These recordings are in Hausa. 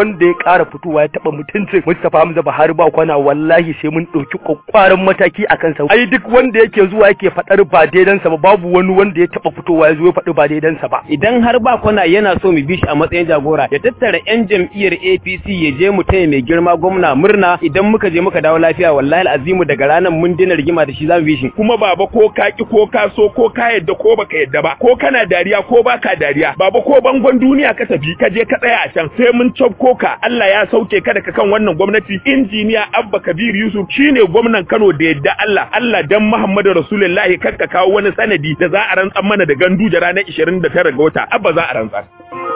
wanda ya ƙara fitowa ya taɓa mutuncin Mustapha Hamza Buhari ba kwana wallahi sai mun ɗauki kwakwaran mataki a kansa ai duk wanda yake zuwa yake faɗar ba daidansa ba babu wani wanda ya taɓa fitowa ya zo ya faɗi ba daidansa ba idan har ba kwana yana so mu bi shi a matsayin jagora ya tattara yan jam'iyyar APC ya je mu taya mai girma gwamna murna idan muka je muka dawo lafiya wallahi azimu daga ranar mun dina rigima da shi zamu bi shi kuma baba ko ka ki ko ka so ko ka yadda ko baka yadda ba ko kana dariya ko baka dariya baba ko bangon duniya ka tafi ka je ka tsaya a can sai mun cafko ka Allah ya sauke ka daga kan wannan gwamnati injiniya Abba Kabir Yusuf shine gwamnan Kano da yadda Allah Allah dan Muhammadu Rasulullahi kakka kawo wani sanadi da za a rantsar mana da gandu da ranar 29 ga wata Abba za a rantsar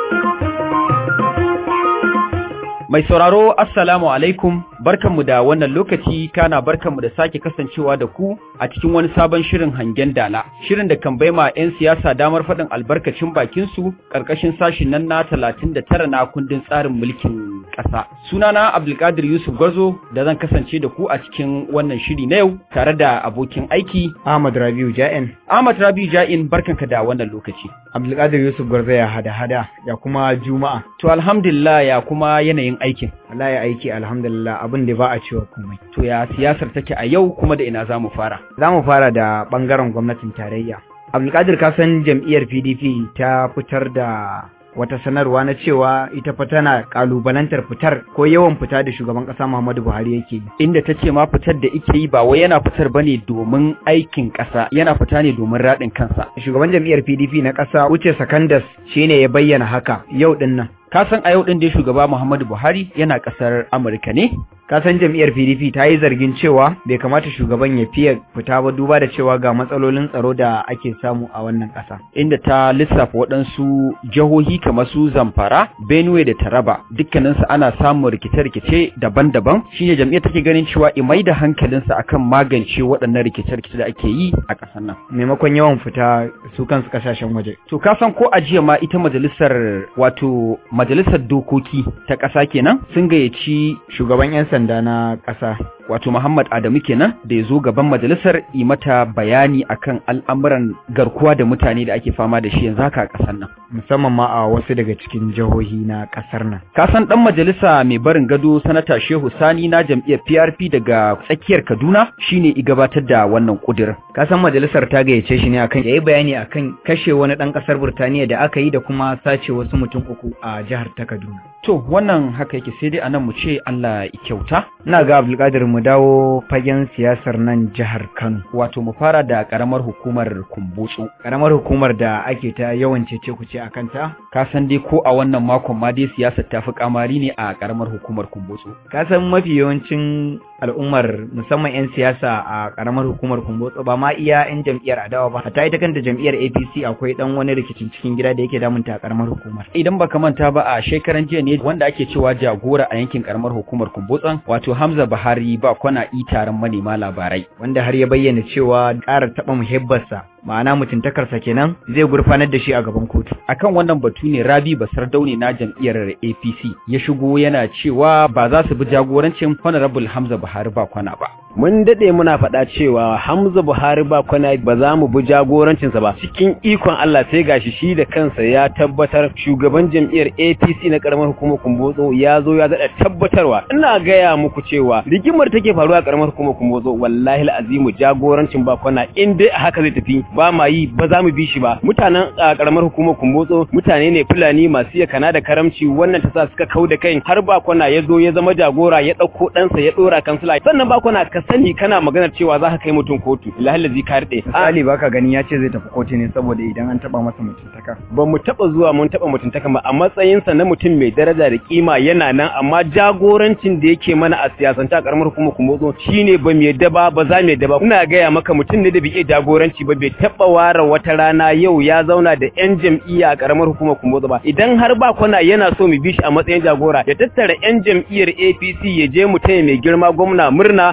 Mai sauraro Assalamu alaikum barkanmu da wannan lokaci kana barkanmu da sake kasancewa da ku a cikin wani sabon shirin hangen dala shirin da kan baima 'yan siyasa damar faɗin albarkacin bakinsu ƙarƙashin sashin nan na 39 na kundin tsarin mulkin ƙasa sunana Abdulkadir Yusuf Gwazo da zan kasance da ku a cikin wannan shiri na yau tare da abokin aiki Ahmad Rabiu Ja'in Ahmad Rabiu Ja'in barkanka da wannan lokaci Abdulkadir Yusuf Gwarzo ya hada hada ya kuma Juma'a to alhamdulillah ya kuma yanayin aikin wallahi aiki alhamdulillah abin da ba a cewa komai to ya siyasar take a yau kuma da ina zamu fara za mu fara da bangaren gwamnatin tarayya Abdulkadir ka san jam'iyyar PDP ta fitar da wata sanarwa na cewa ita fa tana kalubalantar fitar ko yawan fita da shugaban kasa Muhammadu Buhari yake yi inda ta ce ma fitar da ike yi ba wai yana fitar bane domin aikin kasa yana fita ne domin radin kansa shugaban jam'iyyar PDP na kasa Uche Sakandas shine ya bayyana haka yau din nan ka san a yau din da shugaba Muhammadu Buhari yana kasar Amurka ne ka san jam'iyyar PDP ta yi zargin cewa bai kamata shugaban ya fiye fita ba duba da cewa ga matsalolin tsaro da ake samu a wannan ƙasa. Inda ta lissafa waɗansu jihohi kamar su Zamfara, Benue da Taraba dukkaninsu ana samun rikice-rikice daban-daban shine jam'iyyar take ganin cewa imai da hankalinsa akan magance waɗannan rikice-rikice da ake yi a ƙasar nan. Maimakon yawan fita su kansu ƙasashen waje. To ka san ko a jiya ma ita majalisar wato majalisar dokoki ta ƙasa kenan sun gayyaci shugaban 'yan sanda na ƙasa wato Muhammad Adamu kenan da ya zo gaban majalisar yi mata bayani akan al'amuran garkuwa da mutane da ake fama da shi yanzu haka a ƙasar nan. Musamman ma a wasu daga cikin jihohi na ƙasar nan. Ka san ɗan majalisa mai barin gado sanata Shehu Sani na jam'iyyar PRP daga tsakiyar Kaduna shine i gabatar da wannan ƙudirin. Ka san majalisar ta gayyace shi ne akan yayi bayani akan kashe wani ɗan ƙasar Burtaniya da aka yi da kuma sace wasu mutum uku a jihar ta Kaduna. To wannan haka yake sai dai anan mu ce Allah ya kyauta. Ina ga Abdulkadir mu dawo fagen siyasar nan jihar Kano. Wato mu fara da karamar hukumar Kumbutsu. Karamar hukumar da ake ta yawan cece kuce a kanta. Ka san dai ko a wannan makon ma dai siyasar ta fi kamari ne a karamar hukumar Kumbutsu. Ka san mafi yawancin al'ummar musamman 'yan siyasa a karamar hukumar Kumbutsu ba ma iya 'yan jam'iyyar adawa ba. Hatta ita kanta jam'iyyar APC akwai dan wani rikicin cikin gida da yake damunta a karamar hukumar. Idan baka manta ba a shekaran jiya ne wanda ake cewa jagora a yankin karamar hukumar Kumbutsan wato Hamza Buhari ba kwana i taron manema labarai wanda har ya bayyana cewa ƙara taɓa muhibbarsa ma'ana mutuntakarsa kenan zai gurfanar da shi a gaban kotu akan wannan batu ne Rabi Basar Daune na jam'iyyar APC ya shigo yana cewa ba za su bi jagorancin Honorable Hamza Buhari ba kwana ba mun dade muna faɗa cewa Hamza Buhari ba kwana ba za mu bi jagorancinsa ba cikin ikon Allah sai gashi shi da kansa ya tabbatar shugaban jam'iyyar APC na karamar hukumar Kumbotso ya zo ya daɗa tabbatarwa ina gaya muku cewa rigimar take faruwa a karamar hukumar Kumbotso wallahi al'azimu jagorancin ba kwana in dai a haka zai tafi ba ma yi ba za mu bi shi ba mutanen a karamar hukumar Kumbotso mutane ne Fulani masu yakana da karamci wannan ta sa suka kau da kai har ba kwana ya zo ya zama jagora ya ɗauko ɗansa ya ɗora kansila sannan ba kwana ka sani kana maganar cewa za ka kai mutum kotu lahallazi ka rade Ali baka gani ya ce zai tafi kotu ne saboda idan an taba masa mutuntaka ba mu taba zuwa mun taba mutuntaka ba a matsayin sa na mutum mai daraja da kima yana nan amma jagorancin da yake mana a siyasance a karamar hukumar kumotso shine ba mu yadda ba ba za mu yadda ba ina gaya maka mutum ne da bai iya jagoranci ba bai taba ware wata rana yau ya zauna da yan jam'iyya a karamar hukumar kumotso ba idan har ba kwana yana so mu bi shi a matsayin jagora ya tattara yan jam'iyyar APC ya je mu taya mai girma gwamna murna idan muka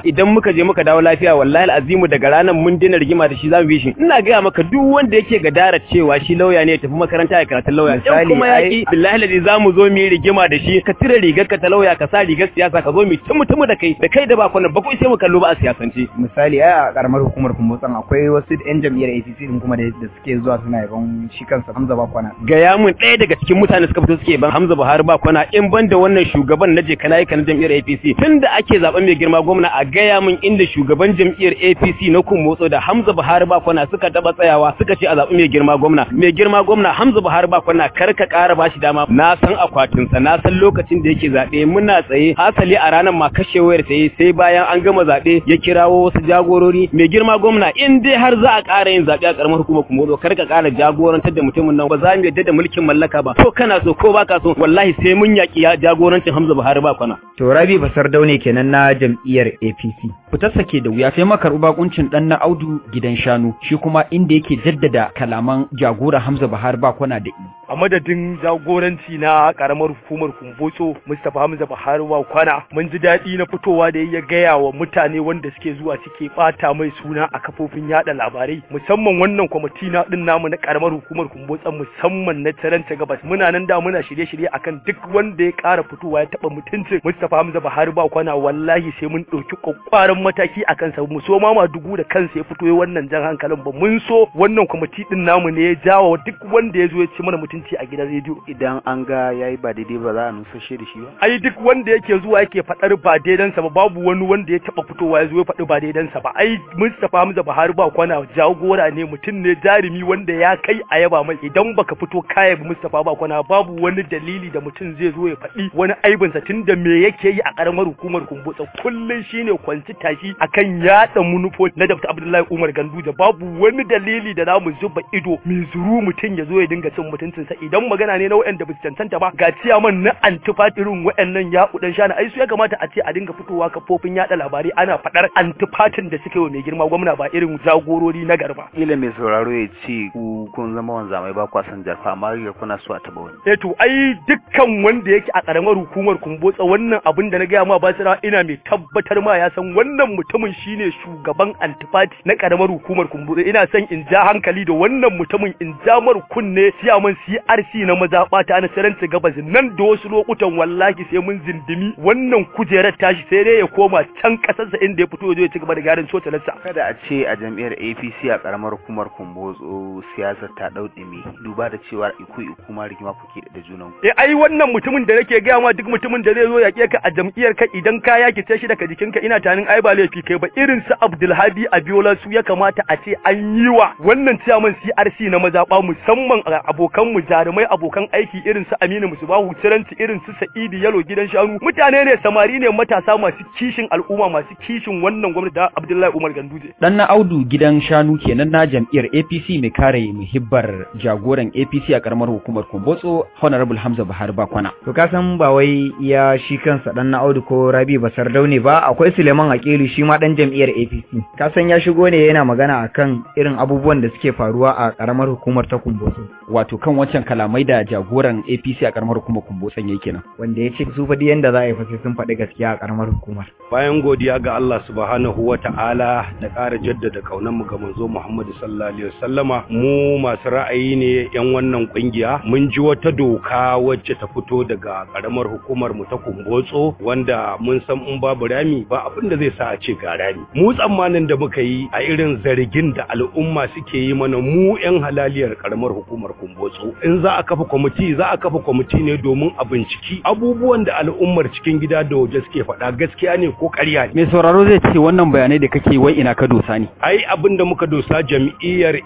muka je muka dawo lafiya wallahi azimu daga ranar mun dena rigima da shi zamu bi shi ina gaya maka duk wanda yake gadara cewa shi lauya ne ya tafi makaranta ya karatu lauya in Misali, kuma ai- yaki billahi ladi zamu zo mu yi rigima da shi ka cire rigar ka ta lauya ka sa rigar siyasa ka zo mu ci mutumu da kai da kai da ba kwanan ba ko sai mu kallo ba a siyasance misali ai a karamar hukumar kumbotsan akwai wasu yan jam'iyyar APC din kuma da da suke zuwa suna yaban shi kansa Hamza Bakwana gaya mun ɗaya daga cikin mutane suka fito suke ban Hamza Buhari ba kwana in ban da wannan shugaban na je kana yi kana jam'iyyar APC tunda ake zaben mai girma gwamna a gaya mun inda shugaban jam'iyyar APC na kun motso da Hamza Buhari ba kwana suka taba tsayawa suka ce a zaben mai girma gwamna mai girma gwamna Hamza Buhari ba kwana kar ka ƙara bashi dama na san akwatin sa na san lokacin da yake zabe muna tsaye hasali a ranar ma kashe wayar ta yi sai bayan an gama zabe ya kirawo wasu jagorori mai girma gwamna in dai har za a ƙara yin zabe a karamar hukumar kuma kar ka ƙara jagorantar da mutumin nan ba za mu yadda da mulkin mallaka ba ko kana so ko baka so wallahi sai mun yaki ya- jagorancin Hamza Buhari ba kwana to Rabi Basar Daune kenan na jam'iyyar APC fitarsa ke da wuya sai makarɓi bakuncin ɗan na audu gidan shanu shi kuma inda yake jaddada kalaman jagora Hamza Buhari ba kwana da i. a madadin jagoranci na karamar hukumar kumbotso mustapha hamza buhari wa kwana mun ji daɗi na fitowa da ya gaya wa mutane wanda suke zuwa suke ɓata mai suna a kafofin yada labarai musamman wannan kwamiti na ɗin namu na karamar hukumar kumbotson musamman na taranta gabas muna nan da muna shirye-shirye akan duk wanda ya ƙara fitowa ya taɓa mutuncin mustapha hamza buhari ba kwana wallahi sai mun ɗauki ƙwaƙƙwaran mataki a kansa mu so ma dugu da kansa ya fito ya wannan jan hankalin ba mun so wannan kwamiti ɗin namu ne ya jawo duk wanda ya zo ya ci mana mutunci a gidan rediyo idan an ga yayi ba daidai ba za a nusashe da shi ba ai duk wanda yake zuwa yake faɗar ba daidansa ba babu wani wanda ya taɓa fitowa ya zo ya faɗi ba daidansa ba ai Mustapha Hamza Buhari ba kwana jagora ne mutum ne jarumi wanda ya kai a yaba mai idan baka fito kaya ba Mustapha ba kwana babu wani dalili da mutum zai zo ya faɗi wani aibinsa tunda me yake yi a ƙaramar hukumar kumbutsa kullum shine kwanci tashi akan yaɗa munufo na Dr. Abdullahi Umar Ganduje babu wani dalili da za mu zuba ido mai zuru mutum ya zo ya dinga cin mutuncinsa idan magana ne na waɗanda ba su cancanta ba ga ciyaman na antifat irin waɗannan ya kudan shana ai su ya kamata a ce a dinga fitowa kafofin yaɗa labarai ana faɗar antifatin da suke wa mai girma gwamna ba irin jagorori na garba kila mai sauraro ya ce ku kun zama wanzamai ba kwa san jarfa amma ga kuna so a taba wani eh to ai dukkan wanda yake a karamar hukumar kumbotsa wannan abin da na gaya ma basira ina mai tabbatar ma ya san wannan mutumin shine shugaban antifati na karamar hukumar kumbotsa ina son in ja hankali da wannan mutumin in ja mar kunne siyaman CRC na mazaɓata na saranci gabas nan da wasu lokutan wallahi sai mun zindimi wannan kujerar tashi sai dai ya koma can kasarsa inda ya fito ya zo ya ci gaba da gyaran cotalarsa kada a ce a jam'iyyar APC a karamar hukumar Kumbotso siyasar ta dau dumi duba da cewa iku iku ma rigima kuke da junan ku eh ai wannan mutumin da nake gaya ma duk mutumin da zai zo ya ka a jam'iyyar ka idan ka yaki ce shi daga jikinka ina tanin ai ba laifi kai ba irin su Abdulhabi Abiola su ya kamata a ce an yi wa wannan ciyaman CRC na mazaɓa musamman a abokan mu jarumai abokan aiki irin su Aminu Musubahu Tiranci irin su Sa'idu Yalo gidan shanu mutane ne samari ne matasa masu kishin al'umma masu kishin wannan gwamnati da Abdullahi Umar Ganduje Dan na audu gidan shanu kenan na jam'iyyar APC mai kare muhibbar jagoran APC a karamar hukumar Kumbotso Honorable Hamza Buhari Bakwana. to ka san ba wai iya shi kansa dan na Audu ko Rabi Basar Daune ba akwai Suleiman Akilu shi ma dan jam'iyyar APC ka san ya shigo ne yana magana akan irin abubuwan da suke faruwa a karamar hukumar ta Kumbotso Wato kan wancan kalamai da jagoran APC a karamar hukumar Kumbotson yake kenan. wanda ya ce su fa duk yanda za a yi fa sai sun faɗi gaskiya a karamar hukumar bayan godiya ga Allah subhanahu wa ta'ala da ƙara jaddada mu ga manzo Muhammadu sallallahu alaihi wasallama mu masu ra'ayi ne yan wannan kungiya mun ji wata doka wacce ta fito daga karamar hukumar mu ta Kumbotso wanda mun san in babu rami ba abin da zai sa a ce ga rami mu tsammanin da muka yi a irin zargin da al'umma suke yi mana mu yan halaliyar karamar hukumar Kumbotso in za a kafa kwamiti za a kafa kwamiti ne domin a binciki abubuwan da al'ummar cikin gida da waje suke faɗa gaskiya ne ko ƙarya ne Mai sauraro zai ce wannan bayanai da kake wai ina ka dosa ne. ai abin da muka dosa jam'iyyar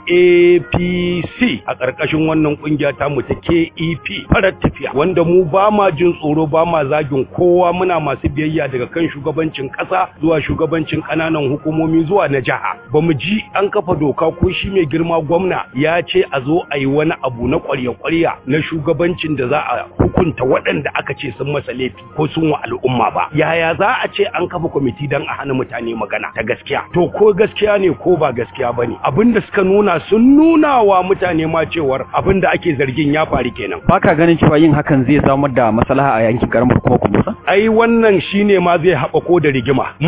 APC a ƙarƙashin wannan ƙungiya ta mu ta KEP farar tafiya wanda mu ba ma jin tsoro ba ma zagin kowa muna masu biyayya daga kan shugabancin ƙasa zuwa shugabancin ƙananan hukumomi zuwa na jiha ba mu ji an kafa doka ko shi mai girma gwamna ya ce a zo a yi wani abu na ƙwarya-ƙwarya na shugabancin da za a hukunta waɗanda aka ce sun masa laifi ko sun wa al'umma ba yaya za a ce an kafa kwamiti don a hana mutane magana ta gaskiya to ko gaskiya ne ko ba gaskiya bane abinda suka nuna sun nuna wa mutane ma cewar abinda ake zargin ya faru kenan Baka ganin cewa yin hakan zai samar da maslaha a yankin karamar hukumar Kumbotson? ai wannan shine ma zai haɓako da rigima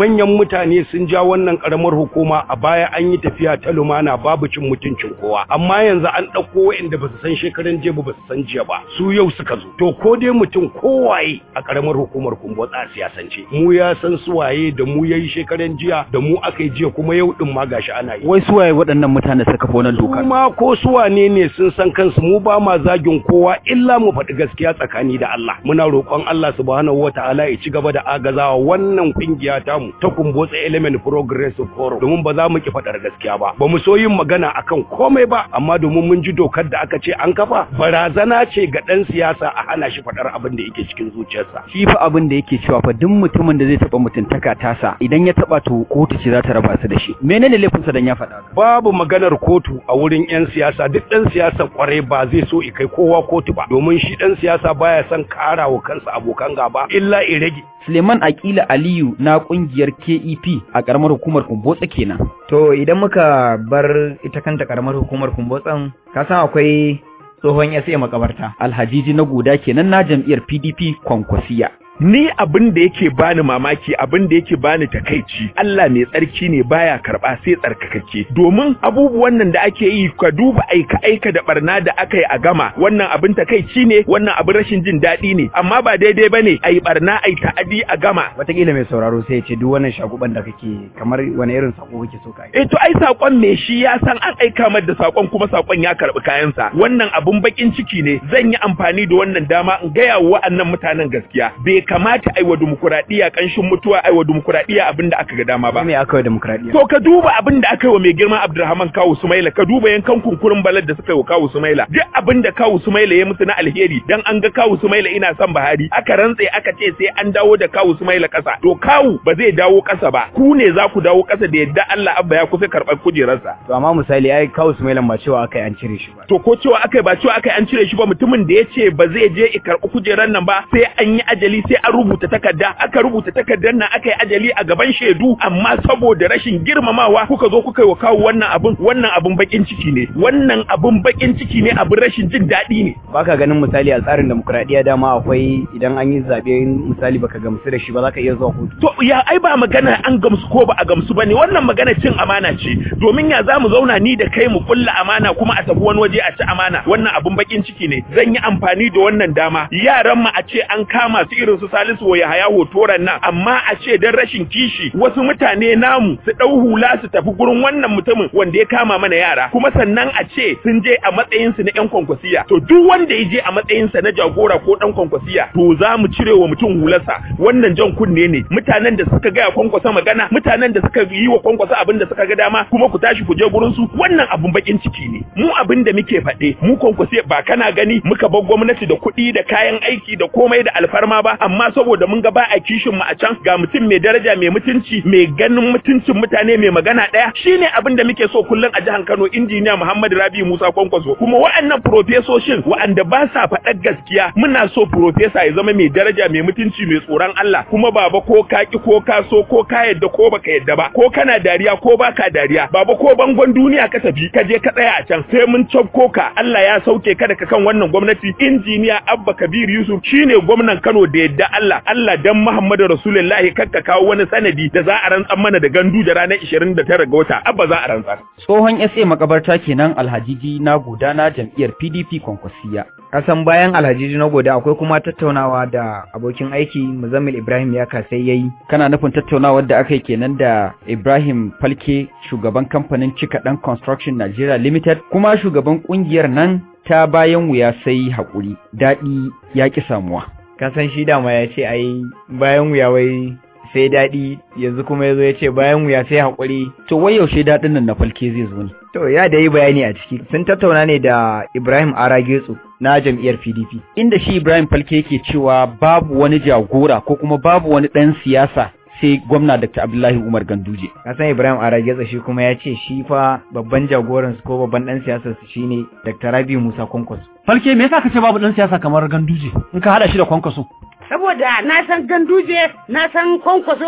manyan mutane sun ja wannan karamar hukuma a baya an yi tafiya ta lumana babu cin mutuncin kowa amma yanzu an ɗauko waɗanda ba su san shekaran jiya ba ba su san jiya ba su yau suka zo to ko dai mutum kowaye a karamar hukumar kumbotsa a siyasance mu ya san su waye da mu yayi shekaran jiya da mu aka yi jiya kuma yau din ma gashi ana yi wai su waye waɗannan mutane suka kafa wannan dokar kuma ko su wane ne sun san kansu mu ba ma zagin kowa illa mu faɗi gaskiya tsakani da Allah muna roƙon Allah subhanahu wataala ya ci gaba da agazawa wannan kungiya tamu ta kumbotsa element progressive forum domin ba za mu ki faɗar gaskiya ba ba mu so yin magana akan komai ba amma domin mun ji dokar da aka ce an kafa barazana ce ga ɗan siyasa a hana shi faɗar abin da yake cikin zuciyarsa shi fa abin da yake cewa fa duk mutumin da zai taɓa mutuntaka tasa idan ya taɓa to kotu ce za ta raba su da shi menene laifinsa dan ya faɗa babu maganar kotu a wurin 'yan siyasa duk ɗan siyasa kwarai ba zai so i kai kowa kotu ba domin shi ɗan siyasa baya son kara wa kansa abokan gaba illa i rage Suleiman Akila Aliyu na kungiyar KEP a karamar hukumar Kumbotsa kenan. To idan muka bar ita kanta karamar hukumar Kumbotsan, ka san akwai tsohon SA makabarta. Alhajiji na guda kenan na jam'iyyar PDP Kwankwasiya. ni abin da yake bani mamaki abin da yake bani takaici Allah mai tsarki ne baya karba sai tsarkakakke domin abubuwan nan da ake yi ka duba aika aika da barna da aka yi a gama wannan abin takaici ne wannan abin rashin jin daɗi ne amma ba daidai bane ayi barna ayi ta'adi a gama Wataƙila mai sauraro sai ya ce duk wannan shaguban da kake kamar wani irin sako kake so ka yi. eh to ai sakon me shi ya san an aika mar da sakon kuma sakon ya karbi kayansa wannan abun bakin ciki ne zan yi amfani da wannan dama in gaya wa wa'annan mutanen gaskiya bai kamata ai wa dimokuraɗiyya kanshin mutuwa ai wa dimokuraɗiyya abin da aka ga dama ba Me aka yi demokradiyya? To ka duba abin da aka yi wa mai girma Abdulrahman Kawu Sumaila, ka duba yankan kunkurin balad da suka yi wa Kawu Sumaila. Duk abin da Kawu Sumaila ya musu na alheri dan an ga Kawu Sumaila ina son Buhari, aka rantse aka ce sai an dawo da Kawu Sumaila ƙasa. To Kawu ba zai dawo ƙasa ba, ku ne za ku dawo ƙasa da yadda Allah Abba ya kusa karɓar kujerarsa. To amma misali ai kawo Sumailan ba cewa aka yi an cire shi ba. To ko cewa aka yi ba cewa aka yi an cire shi ba mutumin da ya ce ba zai je i karɓi kujerar nan ba sai an yi ajali sai an rubuta takarda aka rubuta takardar nan aka yi ajali a gaban shaidu amma saboda rashin girmamawa kuka zo kuka yi wa kawo wannan abun wannan abun bakin ciki ne wannan abun bakin ciki ne abun rashin jin daɗi ne Baka ganin misali a tsarin demokradiyya dama akwai idan an yi zaɓe misali baka gamsu da shi ba za ka iya zuwa kotu. to ya ai ba magana an gamsu ko ba a gamsu bane wannan magana cin amana ce domin ya zamu zauna ni da kai mu kulla amana kuma a tafi wani waje a ci amana wannan abun bakin ciki ne zan yi amfani da wannan dama yaran mu a ce an kama su irin su Salisu wa Yahaya hotoran nan amma a ce dan rashin kishi wasu mutane namu su dau hula su tafi gurin wannan mutumin wanda ya kama mana yara kuma sannan a ce sun je a matsayin su na yan kwankwasiya to duk wanda ya je a matsayin sa na jagora ko dan kwankwasiya to za mu cire wa mutum hularsa wannan jan kunne ne mutanen da suka ga kwankwasa magana mutanen da suka yi wa kwankwasa abin da suka ga dama kuma ku tashi ku je gurin su wannan abun bakin ciki ne mu abin da muke faɗe mu kwankwasiya ba kana gani muka bar gwamnati da kuɗi da kayan aiki da komai da alfarma ba amma saboda mun ga ba a kishin mu a can ga mutum mai daraja mai mutunci mai ganin mutuncin mutane mai magana ɗaya shine abin da muke so kullum a jihar Kano injiniya Muhammad Rabi Musa Kwankwaso kuma wa'annan profesoshin wa'anda ba sa faɗar gaskiya muna so profesa ya zama mai daraja mai mutunci mai tsoron Allah kuma baba ko ka ki ko ka so ko ka yadda ko baka yadda ba ko kana dariya ko baka dariya baba ko bangon duniya ka tafi ka je ka tsaya a can sai mun cafko ka Allah ya sauke ka daga kan wannan gwamnati injiniya Abba Kabir Yusuf shine gwamnan Kano da yadda Allah Allah dan Muhammadu Rasulullahi kakka kawo wani sanadi da za a rantsar mana da gandu da ranar 29 ga wata Abba za a rantsar Tsohon SA makabarta kenan Alhajiji na gudana jam'iyyar PDP Kwankwasiya. Kasan bayan Alhaji na goda akwai kuma tattaunawa da abokin aiki Muzammil Ibrahim ya kasai yayi. Kana nufin tattaunawar da aka yi kenan da Ibrahim Falke shugaban kamfanin Cika Dan Construction Nigeria Limited kuma shugaban kungiyar nan ta bayan wuya sai haƙuri daɗi ya ƙi samuwa. Kasan shi dama ya ce ai bayan wuya wai sai daɗi yanzu kuma ya zo ya ce bayan wuya sai haƙuri. To wai yaushe daɗin nan na Falke zai zo ne? To ya da yi bayani a ciki sun tattauna ne da Ibrahim Aragetsu na jam'iyyar PDP. Inda shi Ibrahim Falke yake cewa babu wani jagora ko kuma babu wani ɗan siyasa sai gwamna Dr. Abdullahi Umar Ganduje. Kasan Ibrahim Aragetsa shi kuma ya ce shi fa babban jagoransu ko babban ɗan siyasar su shine Dr. Rabi Musa Kwankwaso. Falke me yasa ka ce babu ɗan siyasa kamar Ganduje in ka haɗa shi da Kwankwaso? Saboda na san Ganduje, na san Kwankwaso,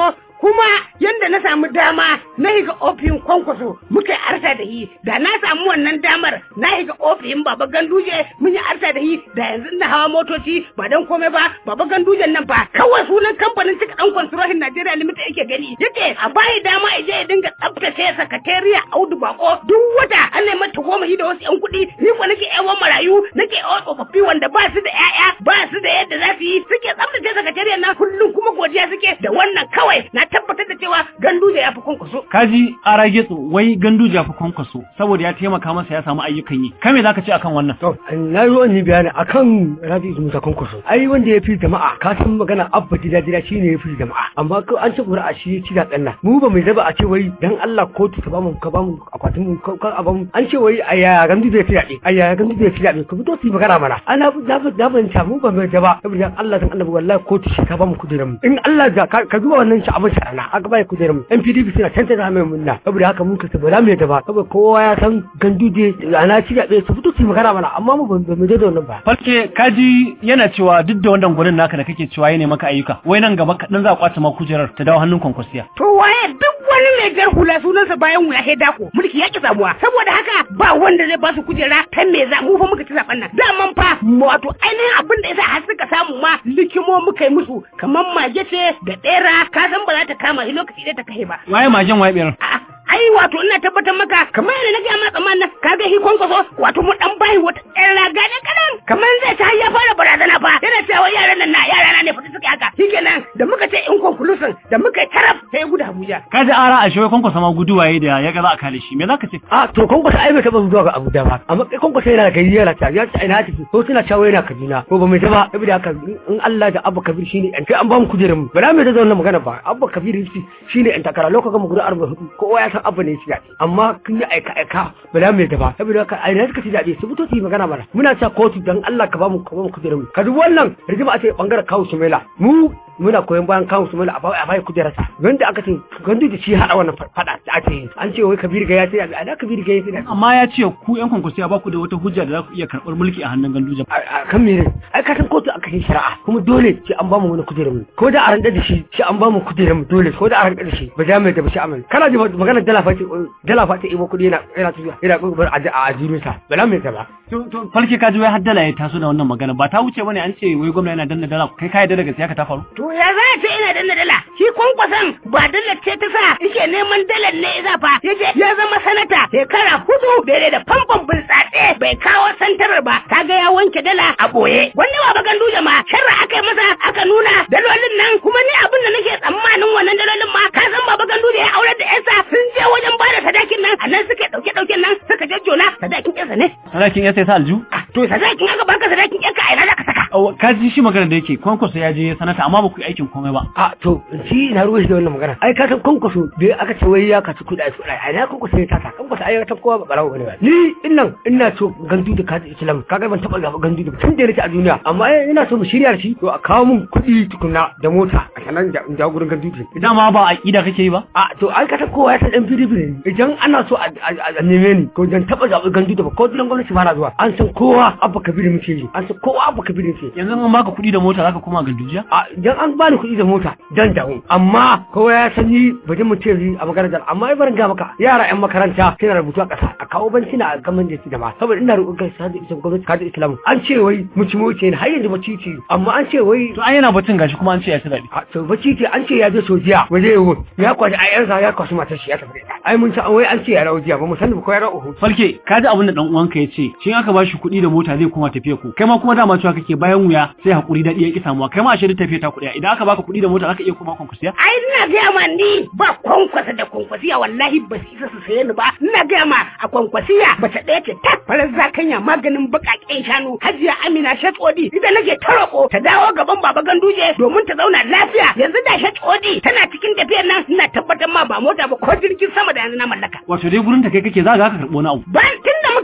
kuma yanda na samu dama na higa ofin kwankwaso muka yi arta da yi da na samu wannan damar na higa ofin baba ganduje mun yi arta da yi da yanzu na hawa motoci ba dan komai ba baba gandujen nan fa kawai sunan kamfanin cika dan kwansurohin Najeriya Limited yake gani yake a bayi dama ya je ya dinga tsaftace sakatariya Audu Bako duk wata an nemi ta goma da wasu yan kuɗi ni ko nake yawan marayu nake yawan tsofaffi wanda ba su da 'ya'ya ba su da yadda za su yi suke tsaftace sakatariyar nan kullum kuma godiya suke da wannan kawai na tabbatar da cewa ganduje ya fi kwankwaso kaji ara getso wai ganduje ya fi kwankwaso saboda ya taimaka masa ya samu ayyukan yi kai me zaka ce akan wannan To, na zo in yi bayani akan Rabi Musa Kwankwaso. Ai wanda ya fi jama'a, ka san magana abba gida gida shi ne ya fi jama'a. Amma ko an ci ƙuri'a shi ya ci zaɓen nan. Mu ba mai zaba a ce wai dan Allah kotu ka bamu ka bamu akwatin mu ka a bamu. An ce wai a yaya gandu zai fi zaɓe. A yaya gandu zai fi zaɓe. Ku fito su yi magana mana. Ana na na fahimta mu ba mai zaba. Saboda Allah dan Allah wallahi kotu shi ka bamu kudirin mu. In Allah da ka ka duba wannan shi abin sharana aka bai kudirin mu. NPDP suna tantance mai munna. Saboda haka mun ka ba za mu yadda ba. Saboda kowa ya san gandu je ana ci zaɓe su fito su yi magana mana amma mu ba mu je da wannan ba. falke kaji yana cewa duk da wannan gurin naka da kake cewa ya ne maka ayyuka wai nan gaba kaɗan za a kwace ma kujerar ta dawo hannun kwankwasiya To waye duk wani mai jar hula sunansa bayan wuya sai dako mulki ya ki samuwa saboda haka ba wanda zai ba su kujera ta me za mu fa muka ci zaben nan daman fa wato ainihin abin da yasa har suka samu ma likimo muka yi musu kamar mage ce da ɗera ka san ba za ta kama shi lokaci ɗaya ta kashe ba waye majen waye biyar A'a, ai wato ina tabbatar maka kamar yadda na gaya ma tsammanin nan ka ga hikon kwaso wato mu dan bayi wata ɗan raga ne kadan kamar zai ta ya fara barazana fa yana cewa yaran nan na yara na ne fita suke haka shikenan da muka ce in conclusion da muka yi taraf sai gudu Abuja kaji ara a shawai kwankwasa ma guduwa yayi da ya ga za a kale shi me zaka ce A to Kwankwaso ai bai taɓa zuwa ga Abuja ba. Amma kai Kwankwaso yana da gari yana ta ya ce ina tafi ko suna cewa yana Kaduna ko ba mai ta ba saboda haka in Allah da Abba Kabir shine an kai an ba mu kujerar mu. Ba za mu da wannan magana ba. Abba Kabir shi shine an takara lokacin mu guda 44 kowa ya san Abba ne shi daɗi. Amma kun yi aika aika ba za mu yadda ba saboda haka ai na suka ci daɗi su fito su yi magana mana. Muna cewa kotu dan Allah ka ba mu ka ba mu kujerar mu. Ka duk wannan rigima a ce bangaren kawo Sumaila. Mu muna koyon bayan kawo Sumaila a bai a bai kujerarsa. Wanda aka ce gandu da shi haɗa wannan faɗa da ake yi. An ce wai Kabir ga ya ce a da Kabir ga ya ce amma ya ce ku yan kwankwasiya ba ku da wata hujja da za ku iya karɓar mulki a hannun ganduje a kan mene ai ka san kotu aka yi shari'a kuma dole sai an bamu wani kujerar mu ko da a randa da shi sai an bamu kujerar mu dole ko da a randa da shi ba za mu da ba shi amal kana ji magana dala fati dala fati ibo kudi yana yana tafiya yana kokarin a a ajiru sa ba za mu da ba to to falke kaji wai haddala ya taso da wannan magana ba ta wuce bane an ce wai gwamna yana danna dala kai ka yarda daga siyaka ta faru to ya za ta ina danna dala shi kwankwason ba dala ce ta sa yake neman dalar ne ya fa yaje ya zama sanata shekara hudu daidai da famfon bultsatse bai kawo santarar ba kaga ya wanke dala a boye wanda ba bagan duje ma sharra aka yi masa aka nuna dalolin nan kuma ni abin da nake tsammanin wannan dalolin ma ka san baba gandu da ya aurar da yansa sun je wajen bada sadakin nan a nan suke dauke dauken nan suka jajjona sadakin yansa ne sadakin ya sai sa alju to sadakin aka baka sadakin yanka a ina zaka saka ka ji shi magana da yake kwankwaso ya je sanata amma ba ku yi aikin komai ba a to shi na ruwa shi da wannan magana ai ka san kwankwaso da aka ce wai ya kaci kuɗa su kuɗa ai na kwankwaso ya tata kwankwaso ai ta kowa ba barawo bane ba ni innan ina so gandu da kaji islam kaga ban taba gaba gandu da tun da nake a duniya amma ai ina so mu shirya da shi to a kawo mun kuɗi tukunna da mota a sanan da in jawo gurin gandu da dama ba aqida kake yi ba a to ai ka san kowa ya san dan PDP ne idan ana so a neme ni ko dan taba zaɓi gandu da ba ko gidan gwamnati ba na zuwa an san kowa abba kabiru muke yi an san kowa abba kabiru muke yanzu an baka kuɗi da mota zaka koma gandujiya a idan an bani kuɗi da mota dan dawo amma kowa ya san ni ba mu ce a makarantar amma ai barin ga maka yara yan makaranta suna rubutu a ƙasa a kawo banci na gaman da da ma saboda ina roƙon kai sa da isa gwamnati ka da islam an ce wai muci muci ne har yanzu bacci ce amma an ce wai to ai yana batun gashi kuma an ce ya ci daɗi a to bacci ce an ce ya je sojiya waje yau ya kwashi ayyansa ya kwashi matar shi ya tafi da ita ai mun san wai an ce ya rawo jiya ba mu san ko ya rawo falke ka ji abin da dan uwanka ya ce shi aka bashi kuɗi da mota zai koma tafiya ku kai ma kuma dama cewa kake bayan wuya sai hakuri daɗi ya ki samuwa kai ma a shirin tafiya ta kuɗi idan aka baka kuɗi da mota zaka iya koma kwankwasiya ai ina gaya ma ni ba kwankwasa da kwankwasiya wallahi ba su isa su saye ni ba ina gaya ma a kwankwasiya mace ɗaya ce ta farar zakanya maganin baƙaƙen shanu hajiya amina shatsodi idan nake ta roƙo ta dawo gaban baba ganduje domin ta zauna lafiya yanzu da shatsodi tana cikin tafiyar nan ina tabbatar ma ba mota ba ko jirgin sama da yanzu na mallaka wato dai gurin ta kai kake za ka karɓo wani abu ban tun da muka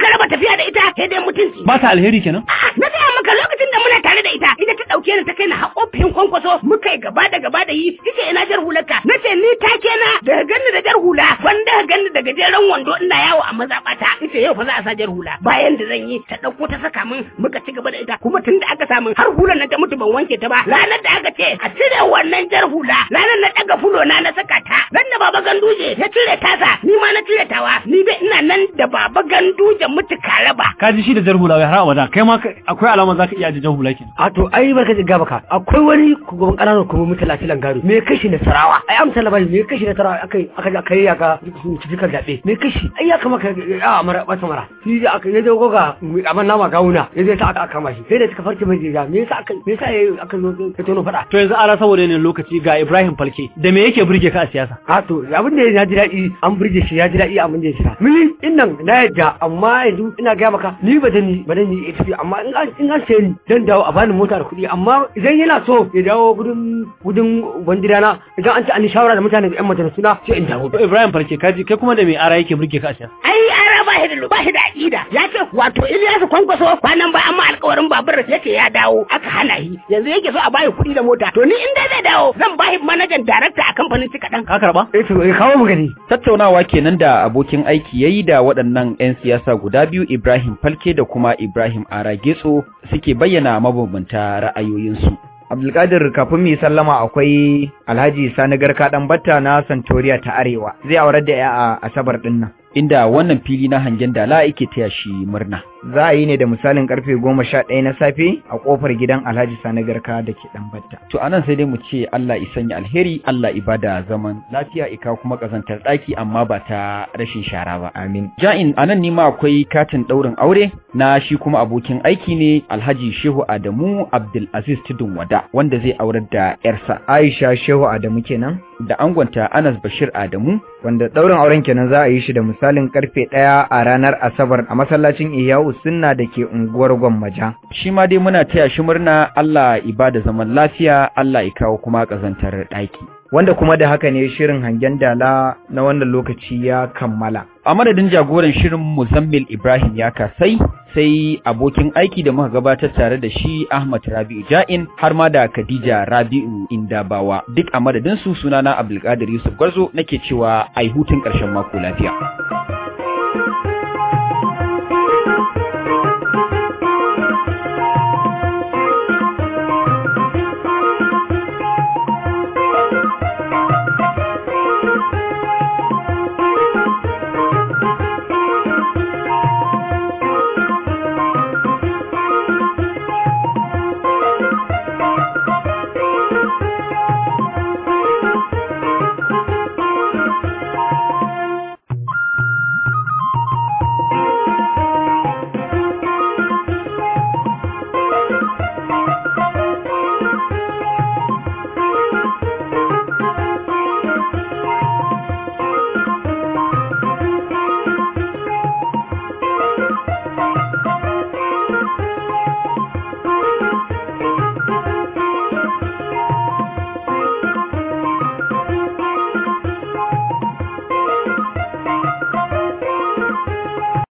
muka raba tafiya da ita sai dai mutunci ba ta alheri kenan A'a, na gaya maka lokacin da muna tare da ita ita ta dauke ni ta kai na haƙofin kwankwaso muka yi gaba da gaba da yi ita ina jar hularka na ce ni take na daga ganni da jar hula wanda ka ganni da gajeren wando ina yawo a mazaɓata ita yau fa za a sa jar hula bayan da zan yi ta ɗauko ta saka min muka ci gaba da ita kuma tun da aka samu har hular nan ta mutu ban wanke ta ba ranar da aka ce a cire wannan jar hula ranar na ɗaga fulo na na saka ta ran da baba ganduje ya cire tasa ni ma na cire tawa ni dai ina nan da baba ganduje mutu karaba ka ji shi da jar hula wai har abada kai ma ka- akwai alama zaka iya da jar hula kenan a to ai barka da gaba ka akwai wani gaban ƙananan kuma mutala filan gado me kashi na sarawa ai amsa labari me kashi na sarawa akai aka aka yi aka cikin zabe me kashi ai ya kama ka a mara ba mara shi da aka yaje goga amma nama gawuna yaje sa aka kama shi sai da suka farke mai jiya me yasa aka me yasa yayi aka zo ka tono fada to yanzu ara saboda yanayin lokaci ga Ibrahim Falke da me yake burge ka a siyasa a to abin da ya ji daɗi an burge shi ya ji daɗi abin da ya shiga mili innan na yadda amma yanzu ina gaya maka ni ba da ni ba da ni tafi amma in an in an sayi ni dan dawo a bani mota da kuɗi amma idan yana so ya dawo gudun gudun bandirana idan an ci an yi shawara da mutane da yan majalisu na sai in dawo to Ibrahim Falke ka ji kai kuma da me ara yake burge ka a siyasa ai ara ba shi da ba shi da aqida ya ce wato Ilyasu kwankwaso kwanan ba amma alƙawarin babur yake ya dawo aka hana shi yanzu yake so a bayi kuɗi da mota to ni in dai zai dawo zan bashi manajan darakta a kamfanin cika ɗan ka karba eh to ya kawo mu gani Tattaunawa kenan da abokin aiki yayi da waɗannan 'yan siyasa guda biyu Ibrahim Falke da kuma Ibrahim Ara Getso suke bayyana mabambanta ra'ayoyinsu. Abdulkadir kafin mu yi sallama akwai Alhaji Sani Garka dan Batta na Santoriya ta Arewa zai aurar da ya a Asabar din nan. Inda wannan fili na hangen dala yake taya shi murna. Za a yi ne da misalin karfe goma sha ɗaya na safe a ƙofar gidan Alhaji Sani Garka da ke dan Batta. To anan sai dai mu ce Allah ya sanya alheri, Allah ibada zaman lafiya ika kuma kazantar ɗaki amma ba ta rashin shara ba. Amin. Ja'in anan ne ma akwai katin ɗaurin aure na shi kuma abokin aiki ne Alhaji Shehu Adamu Abdulaziz Tudun Wada wanda zai aurar da 'yarsa Aisha Shehu Adamu kenan da angonta Anas Bashir Adamu wanda ɗaurin auren kenan za a yi shi da misalin karfe ɗaya a ranar Asabar a masallacin Iyawu Sunna da ke unguwar Gwammaja. shi ma dai muna taya shi murna Allah ibada zaman lafiya Allah ya kawo kuma kazantar ɗaki. Wanda kuma da haka ne shirin hangen dala na wannan lokaci ya kammala. A madadin jagoran shirin Muzammil Ibrahim ya kasai sai abokin aiki da muka gabatar tare da shi Ahmad Rabi'u Ja'in har ma da Khadija Rabi'u Indabawa duk a madadin su sunana Abdulkadir Yusuf Gwarzo nake cewa ai hutun ƙarshen mako lafiya.